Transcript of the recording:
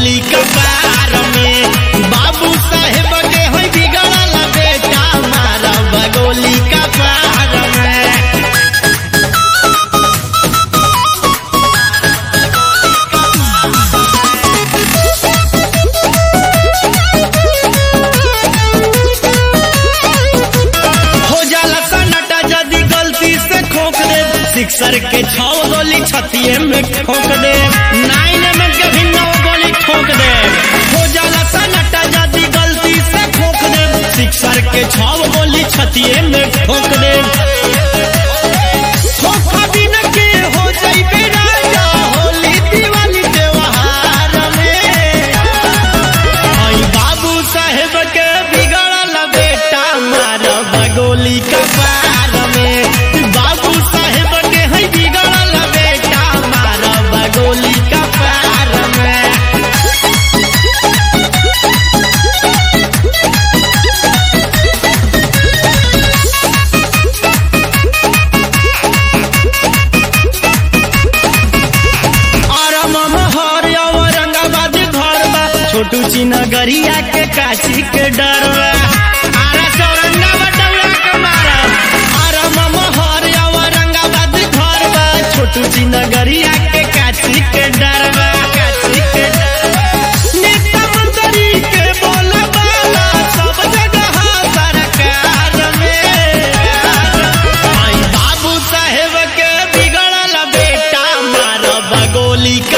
गोली कपार में बाबू साहेब के है बिगड़ल बेटा मारब गोली कपार में हो जाला सन्नाटा यदि गलती से खोक दे सिक्सर के छौ गोली छतिए में ठोक दे नाइन में कभी नौ गोली ठोक दे हो जाला सन्नाटा यदि गलती से खोक दे सिक्सर के छौ गोली छतिए में ठोक दे धोखा बिन के हो जाइबे राजा होली दिवाली त्योहार में आई बाबू साहेब के बिगड़ल बेटा मारब गोली कपार में बाबू साहेब के है बिगड़ल बेटा मारब गोली कपार में आराम हर औरंगाबाद घर बा छोटू चिनगरिया के काशी के डर बा आरा औरंगाबाद डौरा के मारा आराम हर औरंगाबाद घर बा छोटू चिनगरिया के काशी के डर बा काशी के डर बा। नेता मंत्री के बोला बाला सब जगह सरकार में आई बाबू साहेब के बिगड़ल बेटा मारब गोली